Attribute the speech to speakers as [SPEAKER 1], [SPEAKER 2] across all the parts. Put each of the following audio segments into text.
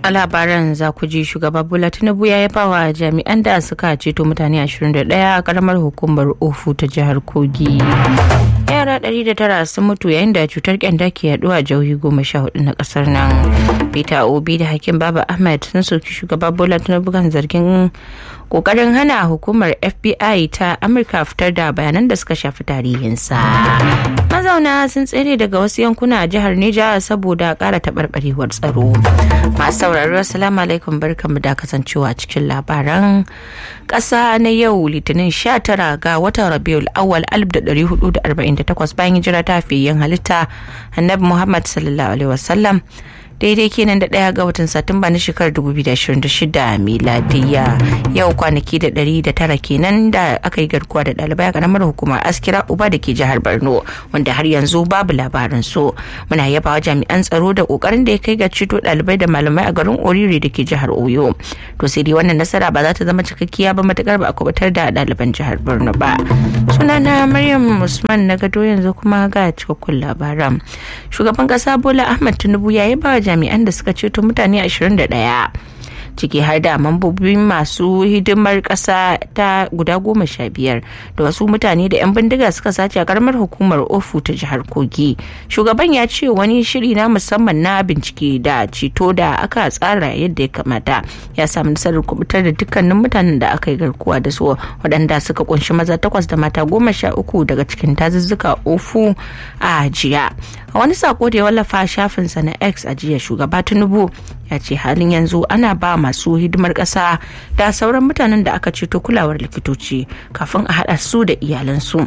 [SPEAKER 1] a labaran za ku ji shugaba bola tinubu ya yaba wa jami'an da suka ceto mutane 21 a karamar hukumar ofu ta jihar kogi yara 109 sun mutu yayin da cutar kyanda ke yaduwa a jihohi goma sha hudu na kasar nan peter obi da hakim baba ahmed sun soki shugaba bola tinubu kan zargin kokarin hana hukumar fbi ta amurka fitar da bayanan da suka shafi tarihinsa mazauna sun tsere daga wasu yankuna a jihar neja saboda kara taɓarɓarewar tsaro masu sauraro assalamu alaikum barkanmu da kasancewa cikin labaran ƙasa na yau litinin 19 ga watan rabiul awal 1448 bayan hijira ta yin halitta annabi muhammad sallallahu alaihi wasallam daidai kenan da ɗaya ga watan satumba na shekarar 2026 miladiya yau kwanaki da ɗari da tara kenan da aka yi garkuwa da ɗalibai a ƙaramar hukumar askira uba da ke jihar borno wanda har yanzu babu labarin so muna yabawa jami'an tsaro da ƙoƙarin da ya kai ga ceto ɗalibai da malamai a garin oriri da ke jihar oyo to sai dai wannan nasara ba za ta zama cikakkiya ba matakar ba a kubutar da ɗaliban jihar borno ba sunana maryam usman na gado yanzu kuma ga cikakkun labaran shugaban ƙasa bola ahmad tinubu ya yi ba jami'an da suka ceto mutane 21 ciki har da mambobin masu hidimar ƙasa ta guda goma sha biyar da wasu mutane da 'yan bindiga suka sace a karamar hukumar ofu ta jihar kogi shugaban ya ce wani shiri na musamman na bincike da ceto da aka tsara yadda ya kamata ya samu nasarar kubutar da dukkanin mutanen da aka yi garkuwa da su waɗanda suka kunshi maza takwas da mata goma sha uku daga cikin tazuzzuka ofu a jiya a wani sako da ya wallafa shafinsa na x a jiya shugaba tinubu ya ce halin yanzu ana ba masu hidimar ƙasa da sauran mutanen da aka ceto kulawar likitoci kafin a haɗa su da iyalansu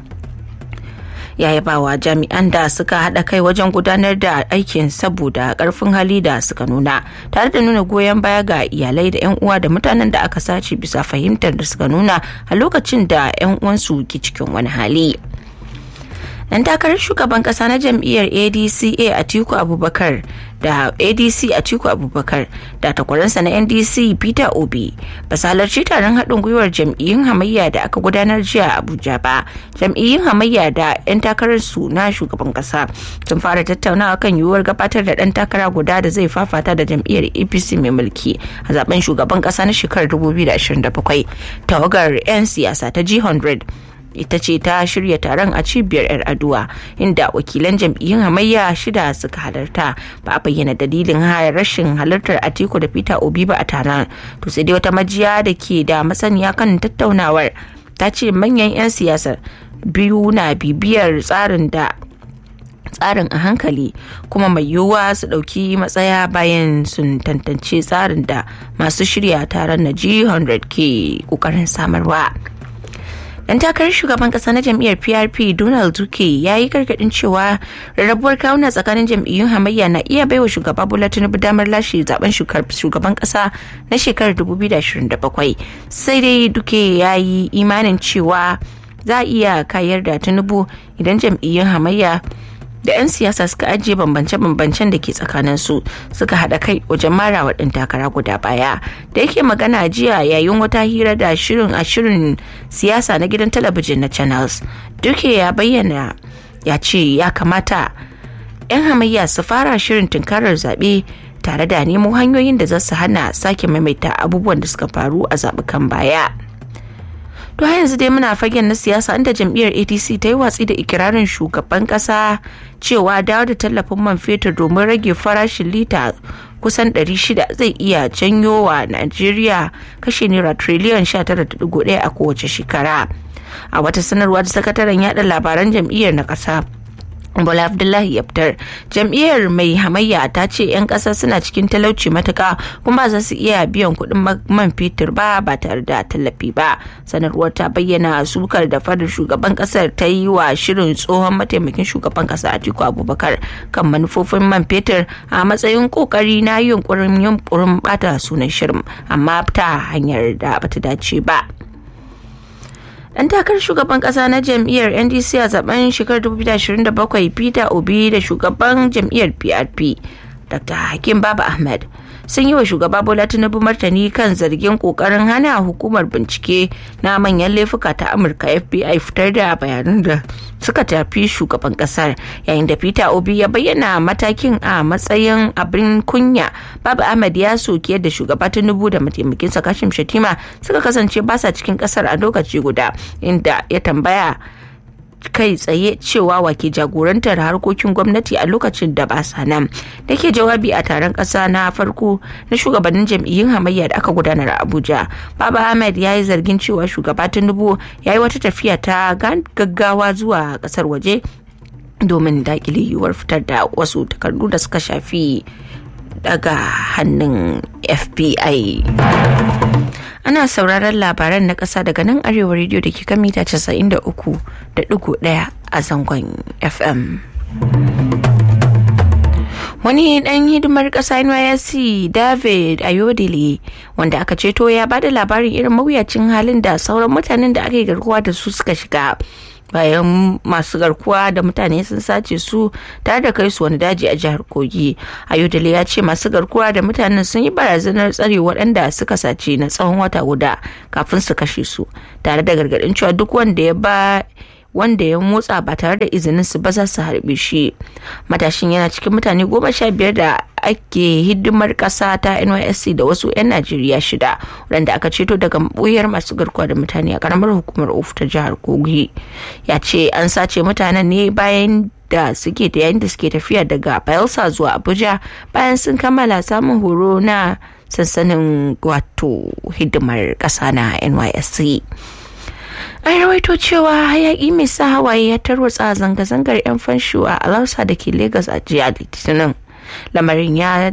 [SPEAKER 1] ya yaba wa jami'an da suka haɗa kai wajen gudanar da aikin saboda ƙarfin hali da suka nuna tare da nuna goyon baya ga iyalai da 'yan uwa da mutanen da aka sace bisa fahimtar da suka nuna a lokacin da 'yan uwansu ke cikin wani hali. dan takarar shugaban kasa na jam'iyyar adca atiku abubakar da adc atiku abubakar da takwaransa na ndc peter obi ba su halarci taron haɗin gwiwar jam'iyyun hamayya da aka gudanar jiya a abuja ba jam'iyyun hamayya da 'yan takarar su na shugaban kasa sun fara tattaunawa kan yiwuwar gabatar da ɗan takara guda da zai fafata da jam'iyyar apc mai mulki a zaben shugaban kasa na shekarar 2027 tawagar 'yan siyasa ta g100 ita ce ta shirya taron a cibiyar 'yar aduwa inda wakilan jam'iyyun hamayya shida suka halarta ba a bayyana dalilin rashin halartar atiku da peter obi ba a taron to sai dai wata majiya da ke da masaniya kan tattaunawar ta ce manyan 'yan siyasar biyu na bibiyar tsarin da tsarin a hankali kuma mai yiwuwa su ɗauki matsaya bayan sun tantance tsarin da masu shirya taron na g100 ke ƙoƙarin samarwa. dan takarar shugaban kasa na jam'iyyar prp donald duke ya yi gargadin cewa rarrabuwar kawuna tsakanin jam'iyyun hamayya na iya baiwa shugaba bola tinubu damar lashe zaben shugaban kasa na shekarar 2027 sai dai duke ya yi imanin cewa za a iya kayar da tinubu idan jam'iyyun hamayya da 'yan siyasa suka ajiye bambance-bambancen da ke tsakanin su suka haɗa kai wajen mara wa ɗan takara guda baya da yake magana jiya yayin wata hira da shirin a shirin siyasa na gidan talabijin na channels duke ya bayyana ya ce ya kamata 'yan hamayya su fara shirin tunkarar zaɓe tare da nemo hanyoyin da za su hana sake maimaita abubuwan da suka faru a zaɓukan baya. to yanzu dai muna fagen na siyasa inda jam'iyyar adc ta yi watsi da ikirarin shugaban kasa cewa dawo da tallafin man fetur domin rage farashin lita kusan 600 zai iya janyo wa najeriya kashe naira triliyan 19.1 a kowace shekara a wata sanarwa da sakataren yada labaran jam'iyyar na kasa Bola Abdullahi Yabtar jam'iyyar mai hamayya ta ce 'yan ƙasa suna cikin talauci matuka kuma za su iya biyan kuɗin man fetur ba ba tare da tallafi ba. Sanarwar ta bayyana sukar da fadar shugaban ƙasar ta yi wa shirin tsohon mataimakin shugaban ƙasa Atiku Abubakar kan manufofin man fetur a matsayin ƙoƙari na yunkurin yunkurin bata sunan shirin amma ta hanyar da bata dace ba. dan takarar shugaban kasa na jam'iyyar ndc a zaben shekarar 2027 peter obi da shugaban jam'iyyar prp dr hakim baba ahmed sun yi wa shugaba bola tinubu martani kan zargin kokarin hana hukumar bincike na manyan laifuka ta amurka fbi fitar da bayanan da suka tafi shugaban kasar yayin da peter obi ya bayyana matakin a matsayin abin kunya babu ahmad ya soki yadda shugaba tinubu da mataimakinsa kashim shatima suka kasance basa cikin kasar a lokaci guda inda ya tambaya kai tsaye cewa wake jagorantar harkokin gwamnati a lokacin da ba sa nan da ke jawabi a taron ƙasa na farko na shugabannin jam'iyyun hamayya da aka gudanar a abuja baba ahmed ya yi zargin cewa shugaba tinubu ya yi wata tafiya ta gaggawa zuwa ƙasar waje domin daƙile yiwuwar fitar da wasu takardu da suka shafi daga hannun fbi ana sauraron labaran na ƙasa daga nan arewa rediyo da ke kan mita 93.1 a zangon fm wani dan hidimar ƙasa nysc david ayodele wanda aka ceto ya bada labarin irin mawuyacin halin da sauran mutanen da aka yi garkuwa da su suka shiga bayan masu garkuwa da mutane sun sace su tare da kai su wani daji a jihar kogi ayodele ya ce masu garkuwa da mutanen sun yi barazanar tsare waɗanda suka sace na tsawon wata guda kafin su kashe su tare da gargaɗin cewa duk wanda ya ba wanda ya motsa ba tare da izinin su ba za su harbe shi matashin yana cikin mutane goma sha biyar da ake hidimar kasa ta nysc da wasu 'yan najeriya shida wadanda aka ceto daga buyar masu garkuwa da mutane a karamar hukumar ofu ta jihar kogi ya ce an sace mutanen ne bayan da suke da yayin da suke tafiya daga bayelsa zuwa abuja bayan sun kammala samun horo na sansanin wato hidimar kasa na nysc an rawaito cewa hayaki mai sa hawaye ya tarwatsa zanga-zangar 'yan fansho a alausa da ke Legas a jiya litinin lamarin ya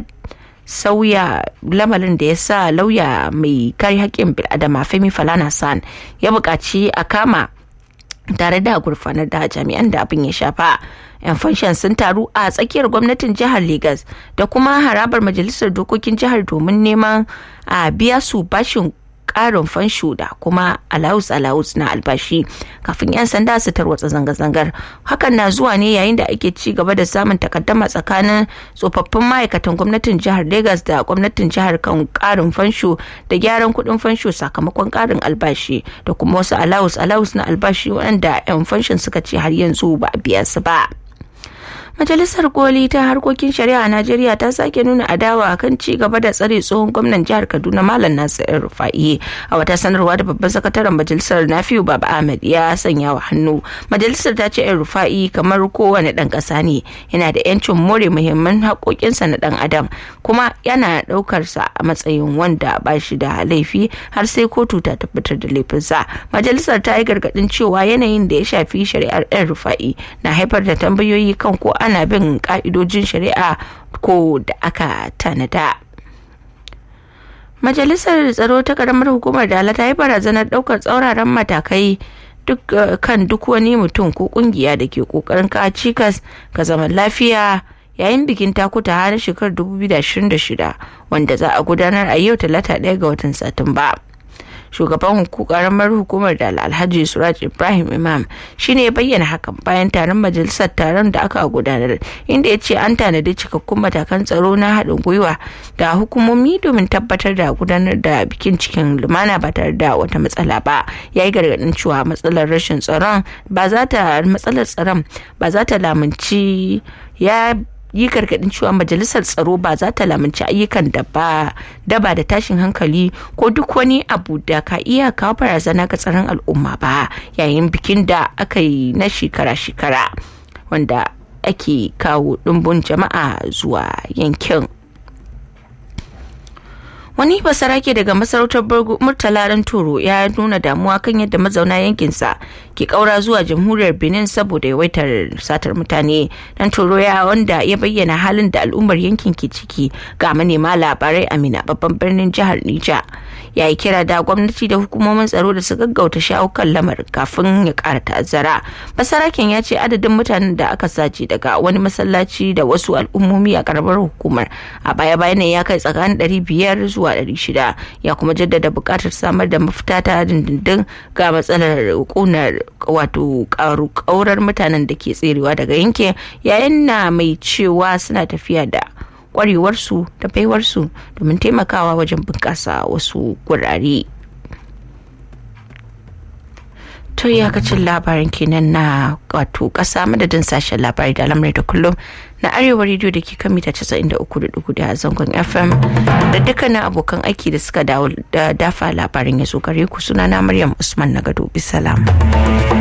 [SPEAKER 1] sauya lamarin da ya sa lauya mai kare haƙƙin bil'adama femi falana san ya buƙaci a kama tare da gurfanar da jami'an da abin ya shafa yan fanshan sun taru a tsakiyar gwamnatin jihar Legas da kuma harabar majalisar dokokin jihar domin neman a biya su bashin karin fansho da kuma alawus alawus na albashi kafin 'yan sanda su tarwatsa zanga-zangar hakan na zuwa ne yayin da ake ci gaba da samun takaddama tsakanin tsofaffin ma'aikatan gwamnatin jihar Legas da gwamnatin jihar kan karin fansho da gyaran kudin fansho sakamakon karin albashi da kuma wasu alawus alawus na albashi wanda 'yan fanshon suka ce har yanzu ba a biya su ba. majalisar koli ta harkokin shari'a a najeriya ta sake nuna adawa kan ci gaba da tsare tsohon gwamnan jihar kaduna malam nasir rufa'i a wata sanarwa da babban sakataren majalisar nafiu baba ahmed ya sanya wa hannu majalisar ta ce yan rufa'i kamar kowane dan kasa ne yana da yancin more muhimman haƙoƙinsa na dan adam kuma yana ɗaukar sa a matsayin wanda ba shi da laifi har sai kotu ta tabbatar da laifinsa majalisar ta yi gargaɗin cewa yanayin da ya shafi shari'ar yan rufa'i na haifar da tambayoyi kan ko ana bin ka'idojin shari'a ko da aka tanada. Majalisar tsaro ta karamar hukumar Dala ta yi barazanar daukar tsauraran matakai duk kan duk wani mutum ko kungiya da ke kokarin kawo cikas ga zaman lafiya yayin bikin takuta har shekarar 2026 wanda za a gudanar a yau talata ɗaya ga watan satumba. shugaban karamar hukumar da alhaji suraj ibrahim imam shine ya bayyana hakan bayan taron majalisar taron da aka gudanar inda ya ce an tanadi cikakkun matakan tsaro na haɗin gwiwa da hukumomi domin tabbatar da gudanar da bikin cikin lumana ba tare da wata matsala ba ya yi gargaɗin cewa matsalar rashin tsaron ba za ta matsalar tsaron ba za ta lamunci ya yi gargadin cewa majalisar tsaro ba za ta lamunci ayyukan da ba daba da tashin hankali ko duk wani abu da ka iya kawo barazana ga tsaron al'umma ba yayin bikin da aka yi na shekara-shekara wanda ake kawo ɗumbun jama'a zuwa yankin wani basarake daga masarautar murtala toro ya nuna damuwa kan yadda mazauna yankinsa ke kaura zuwa jamhuriyar benin saboda yawaitar satar mutane dan toro ya wanda ya bayyana halin da al'ummar yankin ke ciki ga manema labarai amina babban birnin jihar nija ya yi kira da gwamnati da hukumomin tsaro da su gaggauta shawo kan lamarin kafin ya kara ta'azzara basaraken ya ce adadin mutanen da aka sace daga wani masallaci da wasu al'ummomi a karamar hukumar a baya bayan ya kai tsakanin 500 zuwa 600 ya kuma jaddada buƙatar samar da mafita ta dindindin ga matsalar kunar wato kaurar mutanen da ke tserewa daga yankin yayin na mai cewa suna tafiya da kwarewarsu da baiwarsu domin taimakawa wajen bunƙasa wasu gurare. to iyakacin labarin kenan na wato kasa madadin sashen labari da lamarai da kullum na arewa rediyo da ke kan mita 93.4 a zangon fm da dukkanin abokan aiki da suka dawo da dafa labarin ya zo gare ku sunana maryam usman na gado bisalam